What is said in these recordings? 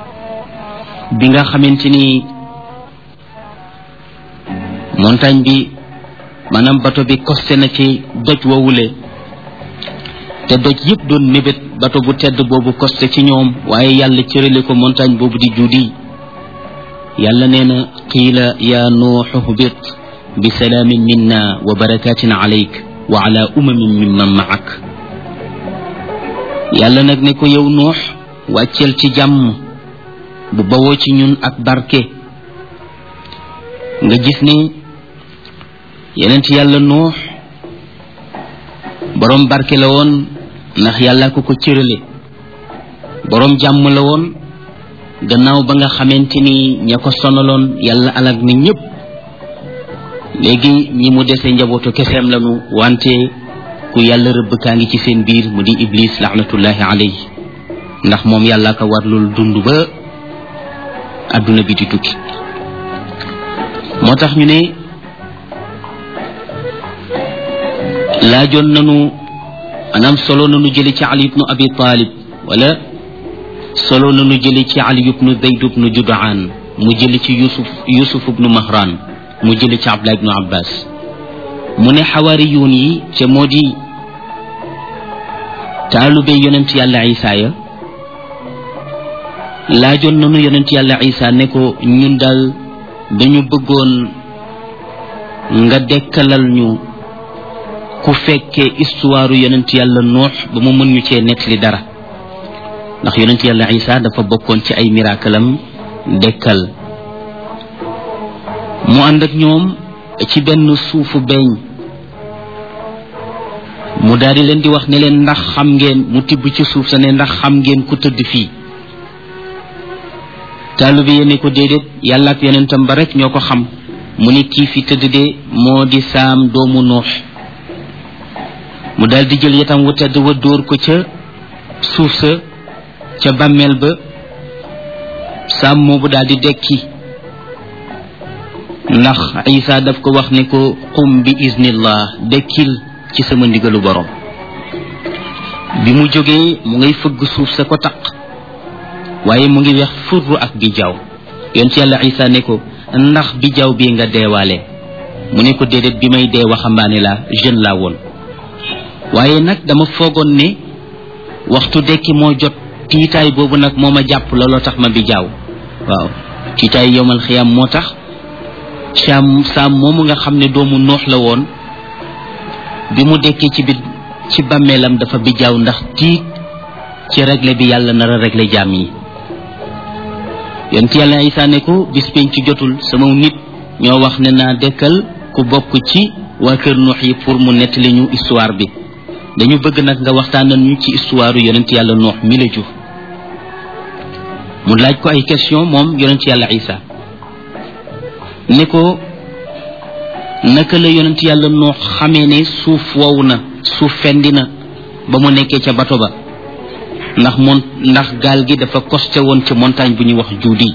bi nga xamante ni montagne bi maanaam bato bi costé na ci doj wowule te doj yëpp doon mébét bato bu tedd boobu costé ci ñoom waaye yàlla cërale ko montagne boobu di juudi yàlla nee na qiila ya nuuxu hbit bi salaamin minna wa barakatin alayk wa ala umamin mimman maak yàlla nag ne ko yow nuux wàcceel ci jàmm bu bawoo ci ñun ak barke nga gis ni yeneen ci yàlla nuux boroom barke la woon ndax yàlla ko ko cërale boroom jàmm la woon gannaaw ba nga xamante ni ña ko sonaloon yàlla alag na ñëpp léegi ñi mu dese njabootu keseem lanu wante ku yàlla rëbb kaa ngi ci seen biir mu di iblis laxnatullahi alayhi ndax moom yàlla ko warlul dund ba adduna bi di tukki moo tax ñu ne laajoon nanu maanaam solo nanu jëli ci ali ibnu abi talib wala solo nanu jëli ci ali ibnu zayd ibnu judaan mu jëli ci yusuf yusuf ibnu mahran mu jëli ci abdullah ibnu abbas mu ne xawaariyuun yi ca moo di taalube yonent yàlla isa ya laajoon nanu yonent yàlla isa ne ko ñun daal dañu bëggoon nga dekkalal ñu ku fekkee histoire yonent yàlla nuux ba mu mën ñu cee nettali dara ndax yonent yàlla isa dafa bokkoon ci ay mirakalam dekkal mu ànd ak ñoom ci benn suufu beeñ mu daal di leen di wax ne leen ndax xam ngeen mu tibb ci suuf sa ne ndax xam ngeen ku tëdd fii taalibe yi ne ko déedéet yàlla ak yonentam ba rek ñoo ko xam mu ne kii fi tëdd de moo di saam doomu nuux mu daal di jël yatam wu tedd wa dóor ko ca suuf sa ca bàmmeel ba saam moobu daal di dekki ndax isa daf ko wax ne ko qum bi iznillah dekkil ci sama ndigalu borom bi mu jógee mu ngay fëgg suuf sa ko taq waaye mu ngi wex furru ak bijaaw yoon ci yàlla isa ne ko ndax bijaaw bii nga deewaale mu ne ko déedéet bi may dee waxambaane la jeune laa woon waaye nag dama foogoon ne waxtu dekki moo jot tiitaay boobu nag moo ma jàpp looloo tax ma bijaaw waaw tiitaay yowmal xiyam moo tax saam saam moomu nga xam ne doomu noox la woon bi mu dekkee ci biir ci bàmmeelam dafa bijaaw ndax tiit ci réglé bi yàlla nar a réglé jaam yi yonent yàlla isa ne ko bis penc ci jotul sama nit ñoo wax ne naa dekkal ku bokk ci waa kër nuux yi pour mu nettali ñu histoire bi dañu bëgg nag nga waxtaanal ñu ci histoire yonent yàlla nuux mi la jur mu laaj ko ay question moom yonent yàlla isa ne ko naka la yonent yàlla nuux xamee ne suuf wow na suuf fendi na ba mu nekkee ca bato ba ndax mon ndax gaal gi dafa costé woon ci montagne bu ñuy wax juudi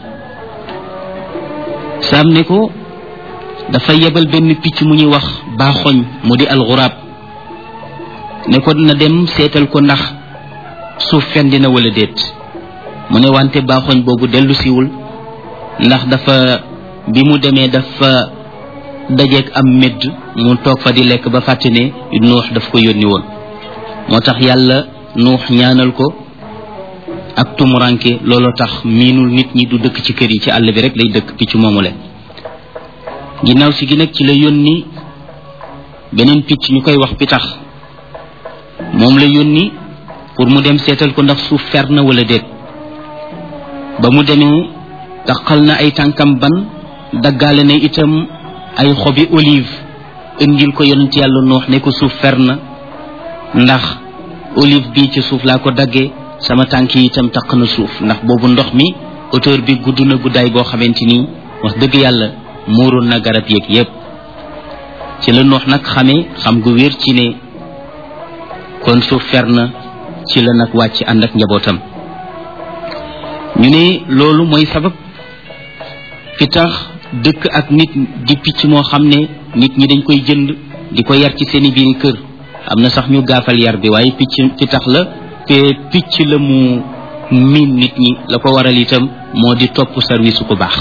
saam ne ko dafa yebal benn picc mu ñuy wax baaxoñ mu di alxuraab ne ko na dem seetal ko ndax suuf fendi na wala déet mu ne wante baaxoñ boobu dellu siwul ndax dafa bi mu demee dafa dajeeg am médd mu toog fa di lekk ba fàtte ne nuux daf ko yónni woon moo tax yàlla nuux ñaanal ko ak tumuranke looloo tax miinul nit ñi du dëkk ci kër yi ci àll bi rek lay dëkk picc moomu le ginnaaw si gi nag ci la yónni beneen picc ñu koy wax pitax moom la yónni pour mu dem seetal ko ndax suuf fer na wala déet ba mu demee taxal na ay tànkam ban daggaale na itam ay xobi olive indil ko yonent yàlla noox ne ko suuf fer na ndax olive bi ci suuf laa ko daggee sama tànk yi itam taq na suuf ndax boobu ndox mi hauteur bi gudd na guddaay boo xamante ni wax dëgg yàlla muuroon na garab yeeg yépp ci la noox nag xamee xam gu wér ci ne kon suuf fer na ci la nag wàcc ànd ak njabootam ñu ne loolu mooy sabab fi tax dëkk ak nit di picc moo xam ne nit ñi dañ koy jënd di ko yar ci seeni biiri kër am na sax ñu gaafal yar bi waaye picc fi tax la te picc la mu miin nit ñi la ko waral itam moo di topp service su ko baax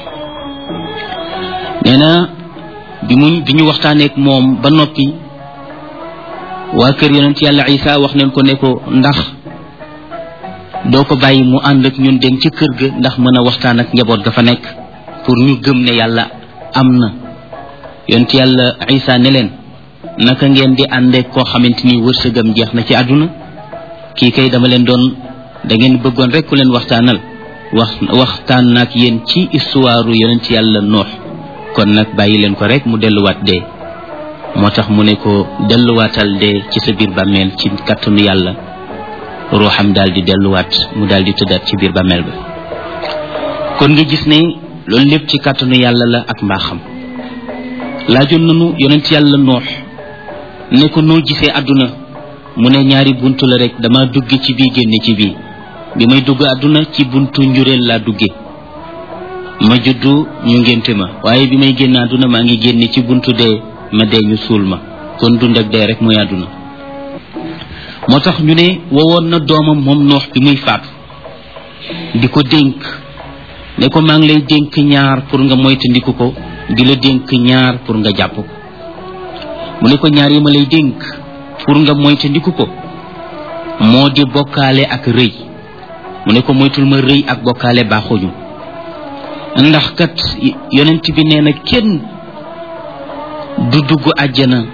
nee na bi mu bi ñu waxtaaneek moom ba noppi waa kër yonent yàlla isa wax nañ ko ne ko ndax doo ko bàyyi mu ànd ak ñun dem ci kër ga ndax mën a waxtaan ak njaboot ga fa nekk pour ñu gëm ne yàlla am na yonent yàlla isa ne leen naka ngeen di àndeek koo xamante ni wërsëgam jeex na ci àdduna kii kay dama leen doon da ngeen bëggoon rek ku leen waxtaanal wax waxtaan naag yéen ci histoire yonent yàlla noox kon nag bàyyi leen ko rek mu delluwaat dee moo tax mu ne ko delluwaatal dee ci sa biir bàmmeel ci kàttanu yàlla ruuxam daal di delluwaat mu daal di tëddaat ci biir bàmmeel ba kon nga gis ne loolu lépp ci kàttanu yàlla la ak mbaaxam laajoon nanu yonent yàlla noox ne ko noo gisee àdduna mu ne ñaari buntu la rek dama dugg ci bii génne ci bii bi may dugg àdduna ci buntu njureel laa dugge ma juddu ñu ngénte ma waaye bi may génn àdduna maa ngi génne ci buntu dee ma dee ñu suul ma kon dund ak dee rek mooy àdduna moo tax ñu ne wowoon na doomam moom noox bi muy faatu di ko dénk ne ko maa ngi lay dénk ñaar pour nga moytandiku ko di la dénk ñaar pour nga jàpp ko mu ne ko ñaar yi ma lay dénk pour nga moytandiku ko moo di bokkaale ak rëy mu ne ko moytul ma rëy ak bokkaale baaxuñu ndax kat yonent bi nee na kenn du dugg àjjana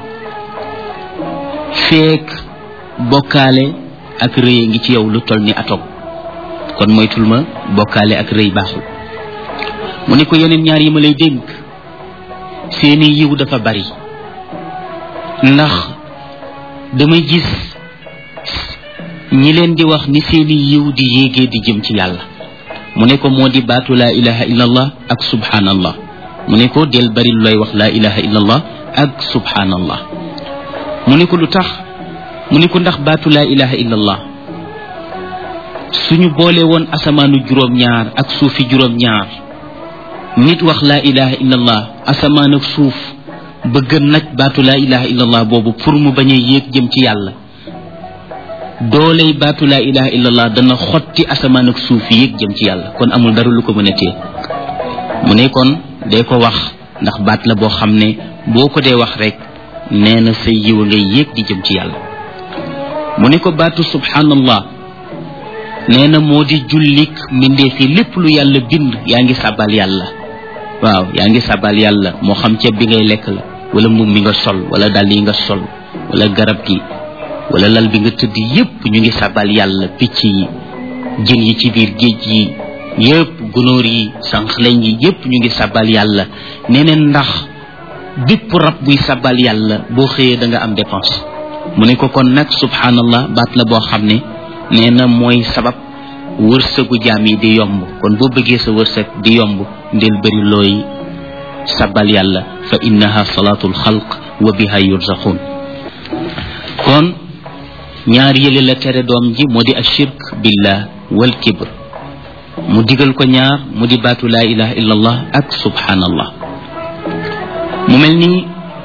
feek bokkaale ak rëy ngi ci yow lu toll ni atog kon moytul ma bokkaale ak rëy baaxul mu ne ko yeneen ñaar yi ma lay dénk seeni yiw dafa bari ndax damay gis ñi leen di wax ni seeni yiw di yéegee di jëm ci yàlla mu ne ko moo di baatu laa ilaha illallah ak subhanallah mu ne ko del bari lu lay wax laa ilaha illallah ak subhanallah mu ne ko lu tax mu ne ko ndax baatu laa ilaha illallah suñu boole woon asamaanu juróom-ñaar ak suufi juróom-ñaar nit wax laa ilaha illallah asamaan ak suuf bëgg nag baatu laa ilaha illallah boobu pour mu bañ a yéeg jëm ci yàlla dooley baatu laa ilaha illallah dana xotti asamaan ak suuf yéeg jëm ci yàlla kon amul dara lu ko mën a téye mu ne kon dee ko wax ndax baat la boo xam ne boo ko dee wax rek nee na sa yiw ngay yéeg di jëm ci yàlla mu ne ko baatu subhanallah nee na moo di jullik mbindeef yi lépp lu yàlla bind yaa ngi sàbbal yàlla waaw yaa ngi sàbbal yàlla moo xam ceeb bi ngay lekk la wala mbubb mi nga sol wala dàll yi nga sol wala garab gi wala lal bi nga tëdd yépp ñu ngi sàbbal yàlla picc yi jën yi ci biir géej yi yépp gunóor yi sànqleñ yi yépp ñu ngi sàbbal yàlla nee na ndax bépp rab buy sàbbal yàlla boo xëyee da nga am dépense mu ne ko kon nag subhanallah baat la boo xam ne nee na mooy sabab wërsëgu jaam yi di yomb kon boo bëggee sa wërsëg di yomb ndel bëri looy sabal yàlla fa innaha salaatul xalq wa biha yurzaqun kon ñaar yële la tere doom ji moo di ashirk billah wal kibr mu digal ko ñaar mu di baatu laa ilaha illa allah ak subhanallah mu mel ni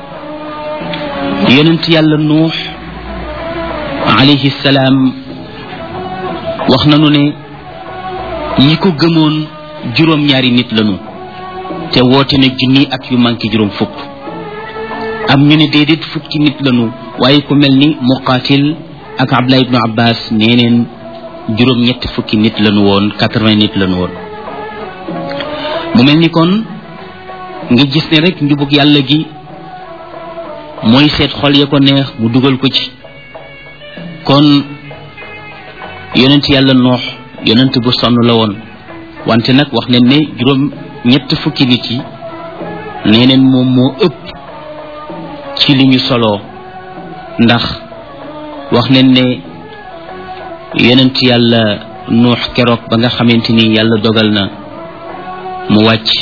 yonent yàlla nuux alayhi salaam wax nanu ne ñi ko gëmoon juróom-ñaari nit lañu te woote na junni ak yu manqué juróom fukk am ñu ne déedéet fukki nit lañu waaye ku mel ni muqaatil ak abdullah ibnu abbas nee neen juróom-ñetti fukki nit lañu woon quatre-vingt nit lañu woon mu mel ni kon nga gis ne rek njubug yàlla gi mooy seet xol ya ko neex mu dugal ko ci kon yonent yàlla noox yonent bu sonn la woon wante nag wax nañ ne juróom ñett fukki nit yi nee neen moom moo ëpp ci li ñu soloo ndax wax nañ ne yonent yàlla noox keroog ba nga xamante ni yàlla dogal na mu wàcc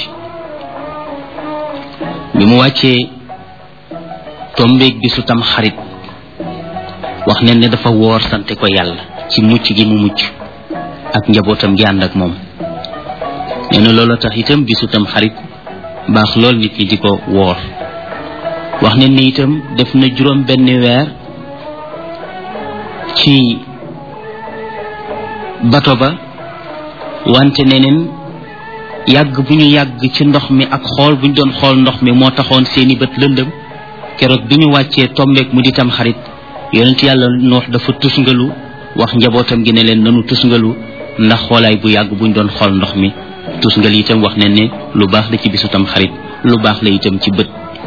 bi mu wàccee tombeeg bi su tam xarit wax nañ ne dafa woor sante ko yàlla ci mucc gi mu mucc ak njabootam gi ànd ak moom nee na loolu tax itam bisu tam xarit baax lool nit ñi di ko woor wax nañ ne itam def na juróom benn weer ci bato ba wante neneen yàgg bu ñu yàgg ci ndox mi ak xool bu ñu doon xool ndox mi moo taxoon seeni bët lëndëm keroog bi ñu wàccee tombeek mu di tam xarit yonent yàlla noox dafa tusngalu wax njabootam gi ne leen nanu tusngalu ndax xoolaay bu yàgg bu ñu doon xool ndox mi tusngal itam wax ne ne lu baax la ci bisu tam xarit lu baax la itam ci bët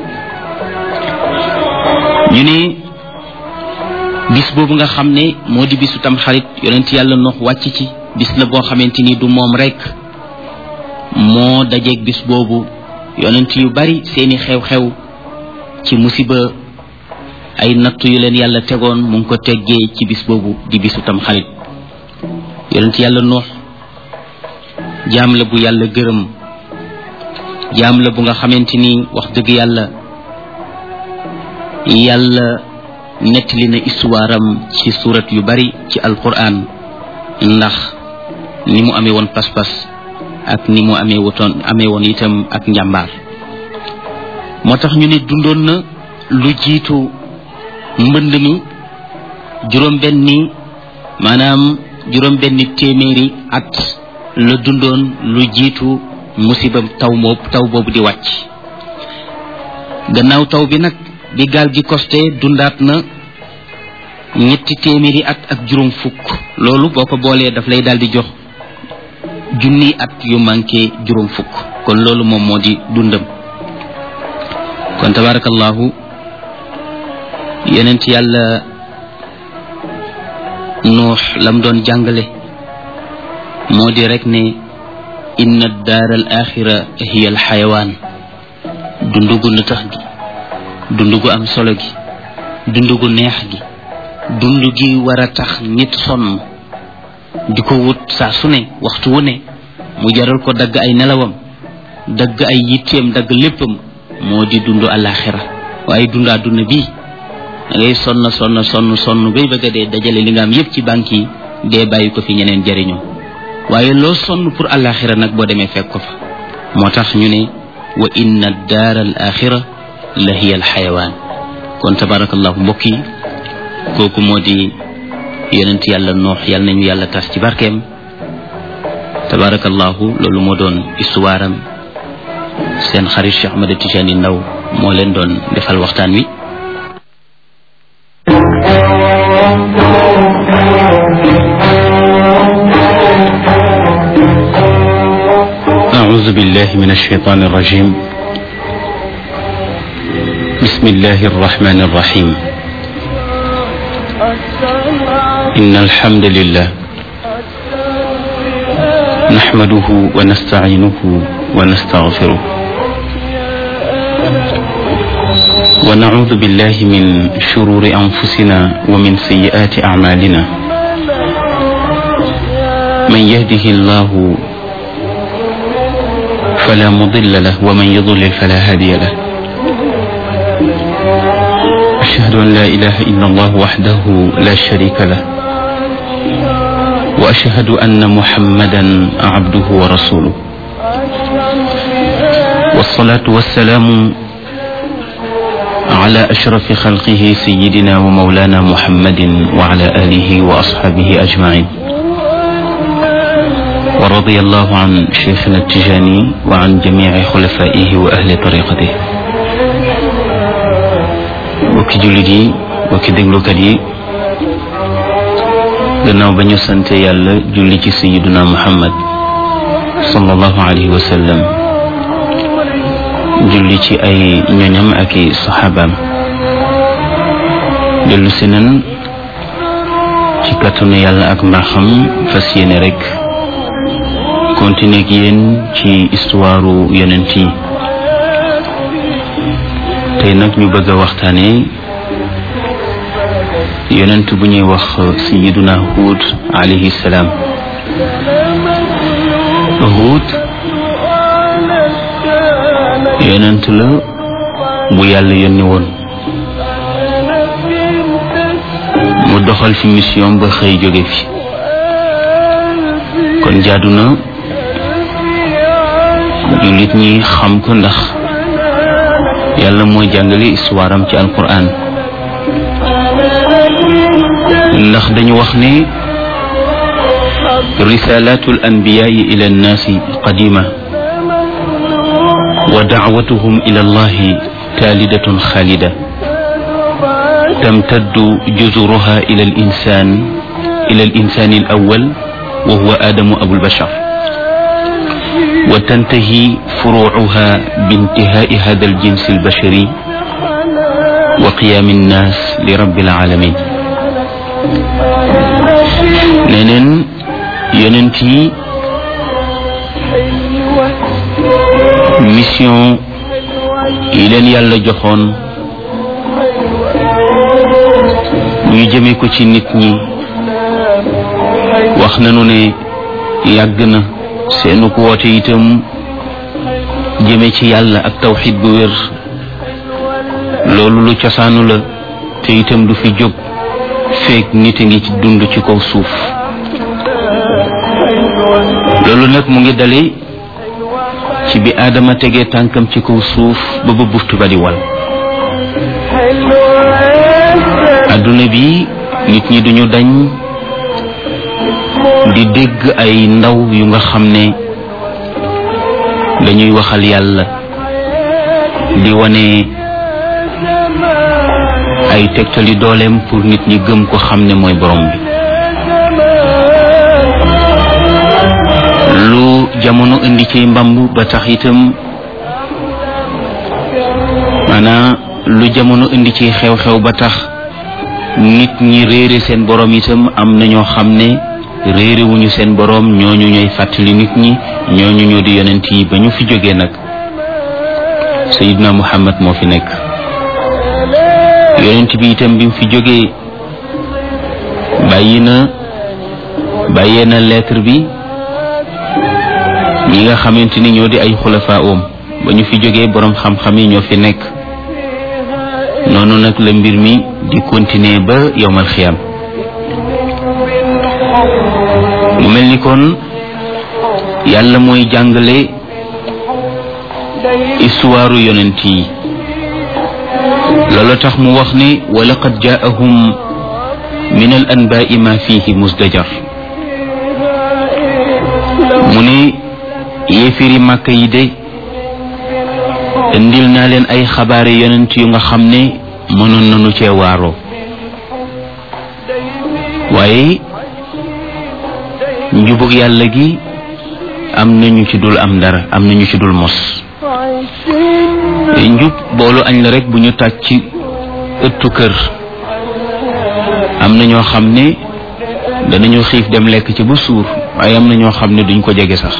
ñu ne bis boobu nga xam ne moo di bisu tam xarit yonent yàlla noox wàcc ci bis la boo xamante ni du moom rekk moo dajeeg bis boobu yonent yu bari seeni xew-xew ci musiba ay nattu yu leen yàlla tegoon mu ngi ko teggee ci bis boobu di bisu tam xarit yonent yàlla noox jaam la bu yàlla gërëm jaam la bu nga xamante ni wax dëgg yàlla yàlla nettali na histoire am ci surat yu bari ci alquran ndax ni mu amee woon pas-pas ak ni mu amee wutoon amee woon itam ak njàmbaar moo tax ñu ne dundoon na lu jiitu mbënd mi juróom benni maanaam juróom benni téeméeri at la dundoon lu jiitu musibam taw moob taw boobu di wàcc gannaaw taw bi nag bi gaal gi costé dundaat na ñetti téeméeri at ak juróom fukk loolu boo ko boolee daf lay daal di jox junni at yu manqué juróom fukk kon loolu moom moo di dundam kon tabarakallahu yonent yàlla nuux lam doon jàngale moo di rek ne inna daar al axira hiya al xayawaan dundu gu na tax gi dundu gu am solo gi dundu gu neex gi dund gi war a tax nit sonn di ko wut saa su ne waxtu wu ne mu jaral ko dagg ay nelawam dagg ay yitteem dagg léppam moo di dund alaxira waaye dund àdduna bii da ngay sonn sonn sonn sonn bay bëgg a dee dajale li nga am yépp ci banque yi dee bàyyi ko fi ñeneen jariñoo waaye loo sonn pour alaxira nag boo demee fekk ko fa moo tax ñu ne wa inna daar al axira la hiya al xayawaan kon tabarakallahu mbokk yi kooku moo di yonent yàlla noox yàlla nañu yàlla tas ci barkeem tabarakallahu loolu moo doon histoire am seen xarit Cheikh Ahmed Tijani Ndaw moo leen doon defal waxtaan wi أعوذ بالله من الشيطان الرجيم بسم الله الرحمن الرحيم إن الحمد لله نحمده ونستعينه ونستغفره ونعوذ بالله من شرور أنفسنا ومن سيئات أعمالنا من يهده الله فلا مضل له ومن يضلل فلا هادي له أشهد أن لا إله إلا الله وحده لا شريك له وأشهد أن محمدا عبده ورسوله والصلاة والسلام على أشرف خلقه سيدنا ومولانا محمد وعلى آله وأصحابه أجمعين ورضي الله عن شيخنا التجاني وعن جميع خلفائه وأهل طريقته bokki jullit yi bokki déglukat yi gannaaw ba ñu sante yàlla julli ci sayiduna muhammad sallallahu alayhi wa sallam julli ci ay ñoñam ak i saxaabaam dellu si nan ci kàttanu yàlla ak mbaaxam fas yéene rek continuer ak yéen ci histoire yonent yi tey nag ñu bëgg a waxtaane yonent bu ñuy wax sayiduna Huud alayhi salaam Huud yonent la bu yàlla yónni woon mu doxal fi mission ba xëy jóge fi kon jaadu na jullit ñi xam ko ndax yàlla mooy jàngale histoire am ci alquran ndax dañu wax ne رسالات الأنبياء إلى الناس قديمة ودعوتهم إلى الله تالدة خالدة تمتد جذورها إلى الإنسان إلى الإنسان الأول وهو آدم أبو البشر وتنتهي فروعها بانتهاء هذا الجنس البشري وقيام الناس لرب العالمين neneen yonent yi mission yi leen yàlla joxoon ñu jëme ko ci nit ñi wax nañu ne yàgg na seenu ko woote itam jëme ci yàlla ak tawxid bu wér loolu lu cosaanu la te itam du fi jóg feek nit a ngi ci dund ci kaw suuf loolu nag mu ngi dale ci bi aadama tegee tànkam ci kaw suuf ba ba buftu ba di wal adduna bi nit ñi duñu dañ di dégg ay ndaw yu nga xam ne dañuy waxal yàlla di wane ay tegtali dooleem pour nit ñi gëm ko xam ne mooy borom bi lu jamono indi ci mbamb ba tax itam maanaam lu jamono indi ci xew-xew ba tax nit ñi réere seen borom itam am na ñoo xam ne réere wuñu seen borom ñooñu ñooy fàttali nit ñi ñooñu ñoo di yonent yi ba ñu fi jógee nag sayidna muhammad moo fi nekk yonent bi itam bi mu fi jógee bàyyi na bàyyee na lettre bi ñi nga xamante ni ñoo di ay xulafa oom ba ñu fi jógee boroom xam-xam yi ñoo fi nekk noonu nag la mbir mi di continuer ba yowmal xiyam mu mel ni kon yàlla mooy jàngale histoire yonent yi loolu tax mu wax ne wa laqad jaahum min al anbaai ma fihi musdajar mu ne yéefiri màkk yi de indil naa leen ay xabaari yonent yu nga xam ne mënoon nañu cee waaroo waaye njubug yàlla gi am nañu ci dul am dara am nañu ci dul mos njub boolu añ la rek bu ñu tàj ci ëttu kër am na ñoo xam ne danañu xiif dem lekk ci ba suur waaye am na ñoo xam ne duñ ko jege sax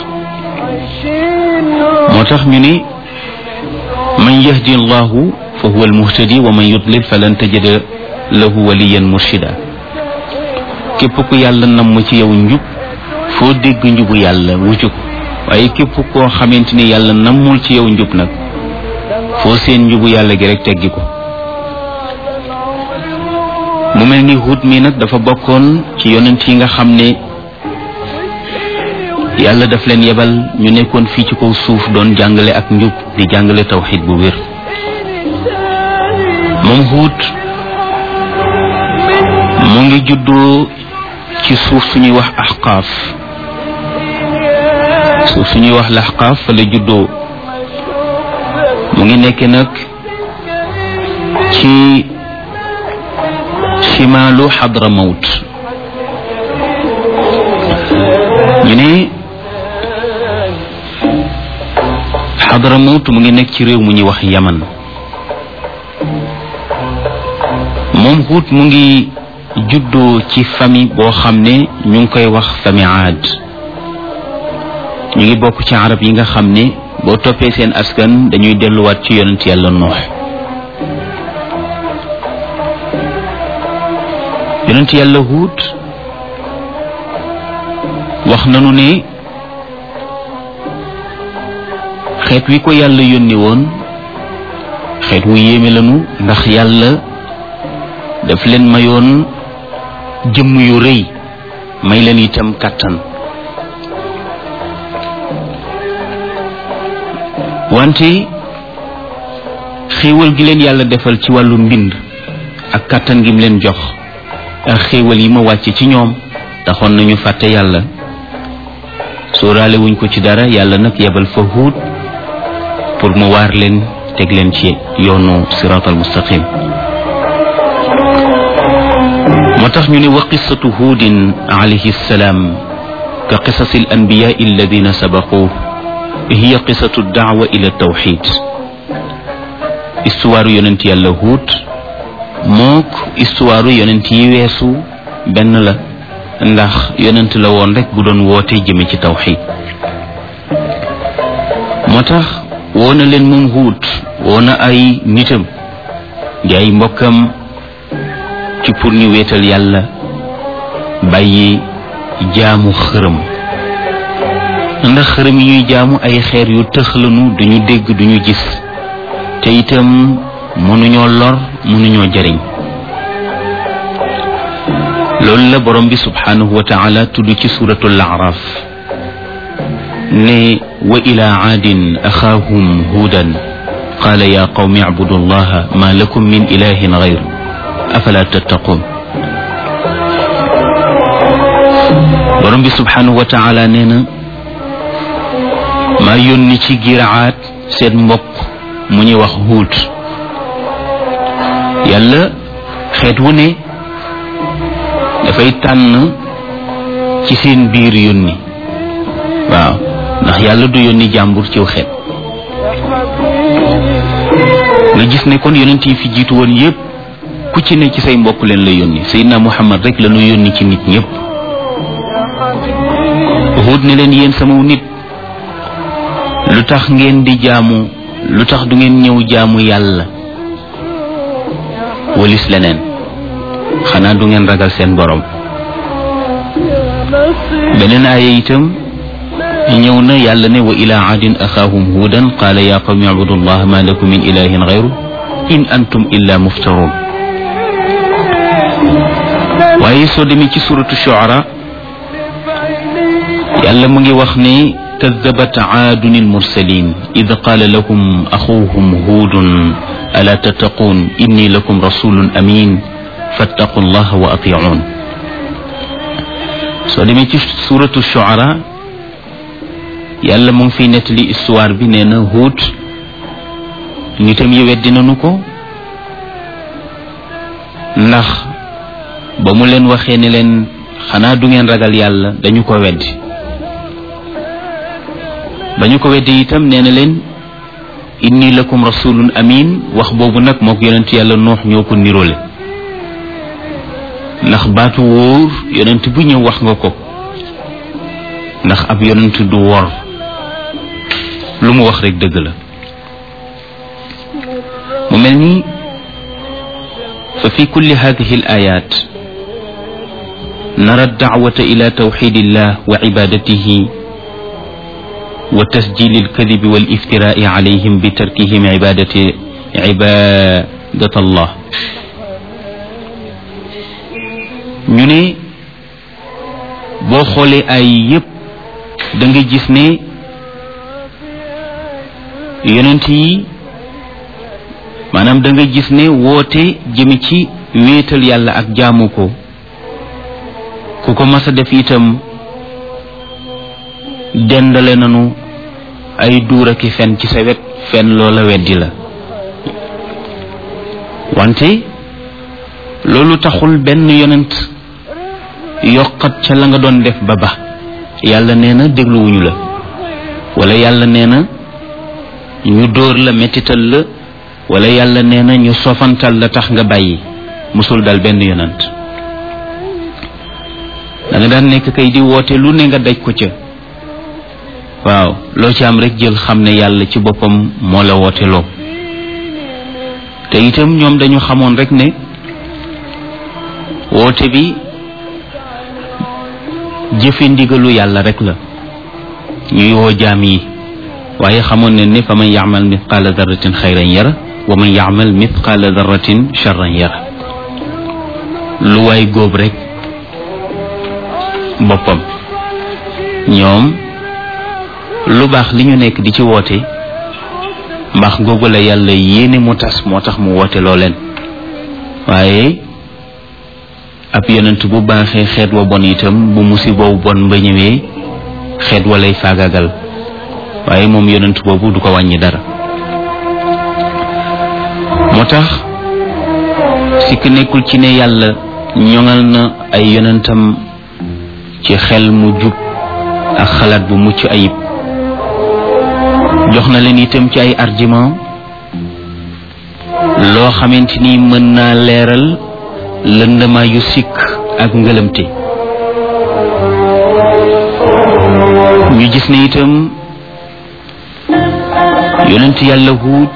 moo tax ñu ni man yahdi allahu fa huwa almuhtadi wa man yudlil falan tajida lahu waliyan murshida képp ku yàlla namm ci yow njub foo dégg njubu yàlla wucu ko waaye képp koo xamante ni yàlla nammul ci yow njub nag foo seen njubu yàlla gi rek teggi ko mu mel ni Huud mi nag dafa bokkoon ci yonent yi nga xam ne yàlla daf leen yebal ñu nekkoon fii ci kaw suuf doon jàngale ak njub di jàngale tawxid bu wér moom Huud mu ngi juddoo ci suuf suñuy wax axqaaf suuf suñuy wax laxqaaf fa la juddoo mu ngi nekk nag ci chimaalu xadra mawt ñu ne xadra mawt mu ngi nekk ci réew mu ñuy wax yaman moom Huud mu ngi juddoo ci famille boo xam ne ñu ngi koy wax famille aad ñu ngi bokk ci arab yi nga xam ne boo toppee seen askan dañuy delluwaat ci yonent yàlla noox yonent yàlla huut wax nanu ne xeet wi ko yàlla yónni woon xeet wu yéeme lanu ndax yàlla daf leen mayoon jëmm yu rëy may leen itam kàttan wante xéewal gi leen yàlla defal ci wàllu mbind ak kàttan gi mu leen jox ak xéewal yi ma wàcc ci ñoom taxoon nañu fàtte yàlla sóoraale wuñ ko ci dara yàlla nag yebal fa huut pour mu waar leen teg leen ci yoonu siraatal mustaqim moo tax ñu ne wa qissatu huudin alayhi salaam ka qisasi al anbiyaa alladina sabaquu hiya qisatu daawa ila tawxid histoire yonent yàlla huut mook histoire yonent yi weesu benn la ndax yonent la woon rek bu doon woote jëme ci tawxid moo tax woo na leen moom huut woo na ay nitam di ay mbokkam ci pour ñu wéetal yàlla bàyyi jaamu xërëm ndax xërëm yi ñuy jaamu ay xeer yu tëxlanu duñu dégg duñu gis te itam mënuñoo lor mënuñoo jariñ loolu la borom bi subhanahu wa taala tudd ci suratul araf ne wa ila aadin axaahum huudan qaala ya qawmi icbudu allaha ma lakum min ilahin gayru afala tattaqun borom bi subhanahu wa taala nee na maa yónni ci giraat seen mbokk mu ñuy wax huut yàlla xeet wu ne dafay tànn ci seen biir yónni waaw ndax yàlla du yónni jàmbur ciw xeet nga gis ne kon yonent yi fi jiitu woon yépp ku ci ne ci say mbokk leen la yónni Seydina Muhammad rek la ñu yónni ci nit ñépp Huud ne leen yéen sama nit lu tax ngeen di jaamu lu tax du ngeen ñëw jaamu yàlla walis leneen xanaa du ngeen ragal seen borom beneen aaya itam ñëw na yàlla ne wa ila aadin axaahum huudan qaala ya qawmi abudu allah ma lakum min ilahin gayru in antum illa muftarun waaye soo demee ci suratu shuara yàlla mu ngi wax ne kadabat aadun almursalin id qaala lahum axuuhum huudun alaa tattaquun inni lakum rasulun amin fattaqu llaha wa atiicuun soo demee ci suratu shuara yàlla mu ngi fiy nettali histoire bi nee na Huud nitam yi weddi nañu ko ndax ba mu leen waxee ne leen xanaa du ngeen ragal yàlla dañu ko weddi ba ñu ko weddi itam nee na leen inni lakum rasulun amin wax boobu nag moo ko yonent yàlla noox ñoo ko niroole ndax baatu wóor yonent bu ñëw wax nga ko ndax ab yonent du wor lu mu wax rek dëgg la mu mel ni fa fi kulli hadihi al ayat nara dacwata ila tawxid illah wa cibadatihi wa tasjil alkadibi waliftirai calayhim bitarkihim cibadati cibadat allah ñu ne boo xoolee ay yépp da nga gis ne yonent yi maanaam da nga gis ne woote jëme ci wéetal yàlla ak jaamu ko ku ko mas a def itam dendale nanu ay duur aki fen ci sa wet fen loola weddi la wante loolu taxul benn yonent yokkat ca la nga doon def ba ba yàlla nee na dégluwuñu la wala yàlla nee na ñu dóor la mettital la wala yàlla nee na ñu sofantal la tax nga bàyyi musul dal benn yonant da nga daan nekk kay di woote lu ne nga daj ko ca waaw loo ci am rek jël xam ne yàlla ci boppam moo la woote loo te itam ñoom dañu xamoon rek ne woote bi jëfe ndigalu yàlla rek la ñuy woo jaam yi waaye xamoon ne ne fa man yaamal mithqaala darratin xayran yara wa man yaamal mithqaala darratin charran yara lu waay góob rek boppam ñoom lu baax li ñu nekk di ci woote mbaax googu la yàlla yéene mu tas moo tax mu woote loo leen waaye ab yonent bu baaxee xeet wa bon itam bu musiba bu bon ba ñëwee xeet walay faagagal waaye moom yonent boobu du ko wàññi dara moo tax sikk nekkul ci ne yàlla ñoŋal na ay yonentam ci xel mu jub ak xalaat bu mucc ayib jox na leen itam ci ay argument loo xamante ni mën naa leeral lëndëmaa yu sikk ak ngëlëmte ñu gis ne itam yonent yàlla huut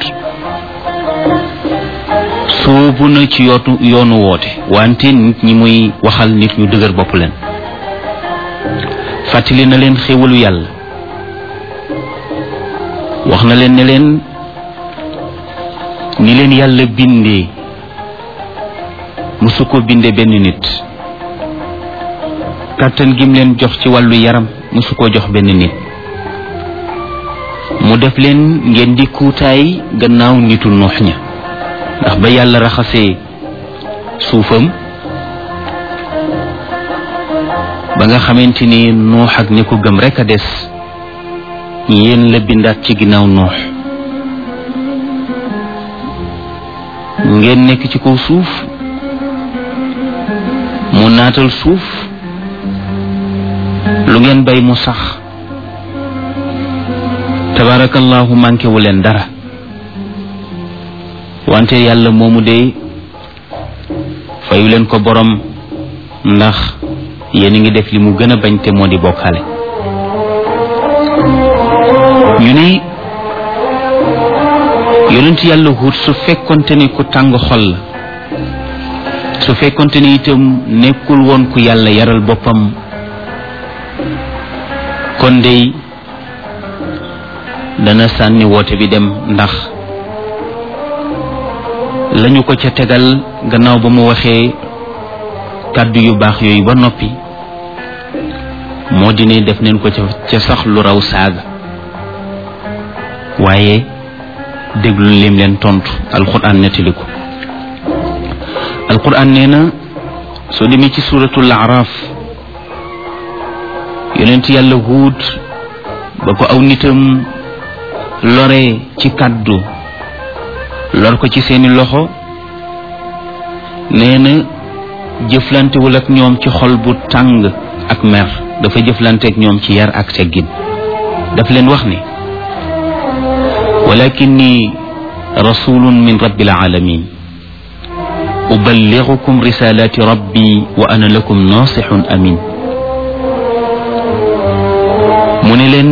soobu na ci yootu yoonu woote wante nit ñi muy waxal nit ñu dëgër bopp leen fàttali na leen xéwalu yàlla wax na leen ne leen ni leen yàlla bindee musu ko binde benn nit kàttan gim leen jox ci wàllu yaram musu ko jox benn nit mu def leen ngeen di kuutaay gannaaw nitu nuux ña ndax ba yàlla raxasee suufam ba nga xamante ni nuux ak ñi ko gëm rekk a des yéen la bindaat ci ginnaaw nuux ngeen nekk ci kaw suuf mu naatal suuf lu ngeen bay mu sax tabarakallahu manqué wu leen dara wante yàlla moomu de fayu leen ko borom ndax yéen a ngi def li mu gën a bañ te moo di bokkaale ñu ni yonent yàlla Huud su fekkonte ni ku tàng xol la su fekkonte ni itam nekkul woon ku yàlla yaral boppam kon dey dana sànni woote bi dem ndax lañu ko ca tegal gannaaw ba mu waxee kàddu yu baax yooyu ba noppi moo di ne def neen ko ca ca sax lu raw saaga waaye déglu lim leen tontu alquran nettali ko alquran nee na soo demee ci suratul araf yonent yàlla huut ba ko aw nitam lore ci kàddu lor ko ci seeni loxo nee na jëflantewul ak ñoom ci xol bu tàng ak mer dafa jëflante ak ñoom ci yar ak teggin daf leen wax ni walakinni rasulun min rabbil alamin uballighukum risalati rabbi wa ana lakum nasihun amin mu ne leen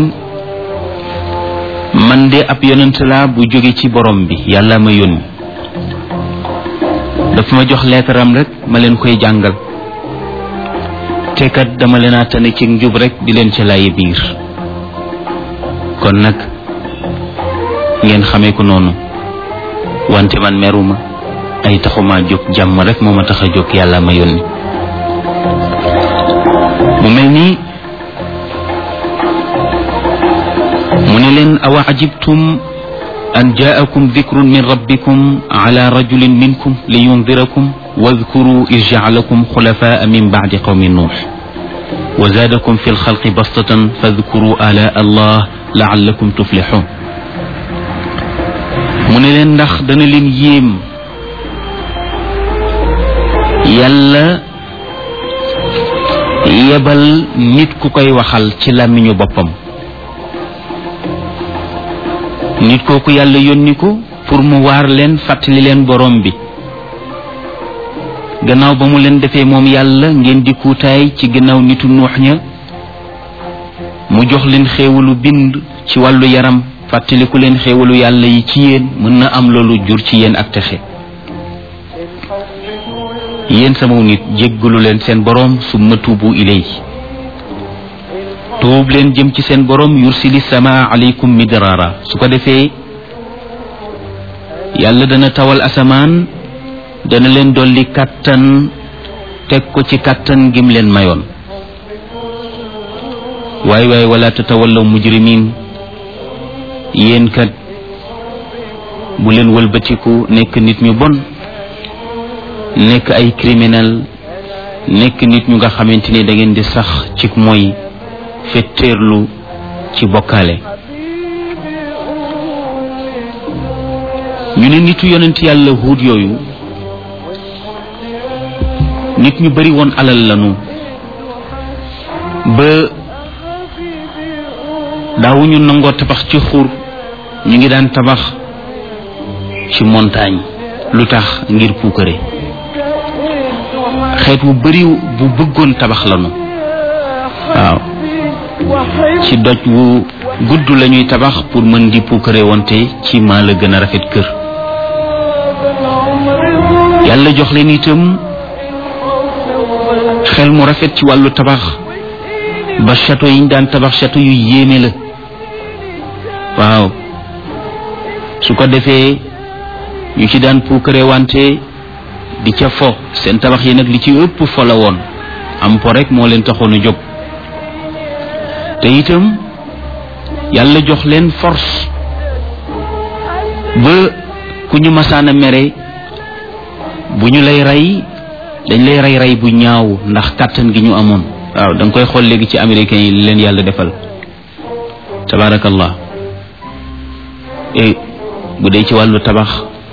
man de ab yonent laa bu jóge ci borom bi yàlla ma yónni dafa ma jox leetaram rek ma leen koy jàngal te kat dama leen a tane ci njub rek di leen ca laaye biir kon nag ngeen xamee ko noonu wante man meruma ay taxuma jóg jàmm rek moo ma tax a jóg yàlla ma yónni mu mel ni mu ne leen awa ajibtum an jaakum dikrun min rabbikum ala rajulin minkum li yundirakum wadkuru is jaalakum xulafaa min bacdi qawmi nuux wa zaadakum fi lxalqi bastatan fadkuru ala allah laallakum tuflixun mu ne leen ndax dana leen yéem yàlla yebal nit ku koy waxal ci làmmiñu boppam nit kooku yàlla yónni ko pour mu waar leen fàttali leen borom bi gannaaw ba mu leen defee moom yàlla ngeen di kuutaay ci gannaaw nitu nuux ña mu jox leen xéewalu bind ci wàllu yaram fàttaliku leen xéewalu yàlla yi ci yéen mën na am loolu jur ci yéen ak texe yéen sama nit jéggalu leen seen borom summa tuubu ilay tuub leen jëm ci seen borom yursili sama alaykum midrara su ko defee yàlla dana tawal asamaan dana leen dolli kàttan teg ko ci kàttan gim leen mayoon waay waay wala tatawallaw mujrimin yéen kat bu leen wëlbatiku nekk nit ñu bon nekk ay criminel nekk nit ñu nga xamante ni da ngeen di sax ci mooy fetteerlu ci bokkaale ñu ne nitu yonent yàlla huud yooyu nit ñu bari woon alal lanu ba daawuñu nangoo tabax ci xur ñu ngi daan tabax ci montagne lu tax ngir puukare xeet wu bari bu bëggoon tabax lanu waaw ci doj wu gudd lañuy tabax pour mën di puukare wante ci maa la gën a rafet kër yàlla jox leen itam xel mu rafet ci wàllu tabax ba château yi ñu daan tabax château yu yéeme la waaw su ko defee ñu ci daan puukare wante di ca fo seen tabax yi nag li ci ëpp fo la woon am po rek moo leen taxoon a jóg te itam yàlla jox leen force ba ku ñu masaana mere bu ñu lay rey dañ lay rey rey bu ñaaw ndax kàttan gi ñu amoon waaw da nga koy xool léegi ci américains yi leen yàlla defal tabaarakallah e bu dee ci wàllu tabax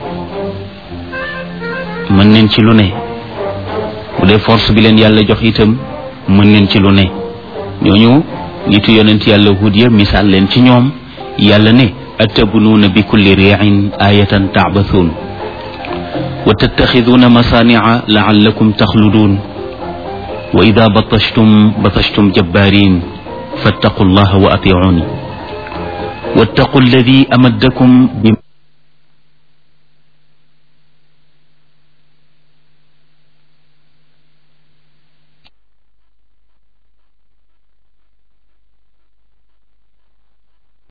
mën neen ci lu ne bu dee force bi leen yàlla jox itam mën neen ci lu ne ñooñu nitu yonent yàlla hud ya misaal leen ci ñoom yàlla ne atabnuuna bi kulli riin ayatan taabathuun wa tattaxiduuna masaania laallakum taxluduun wa ida batashtum batashtum jabbaarin fattaqu allaha wa atiuni wattaqu alladi amaddakum bi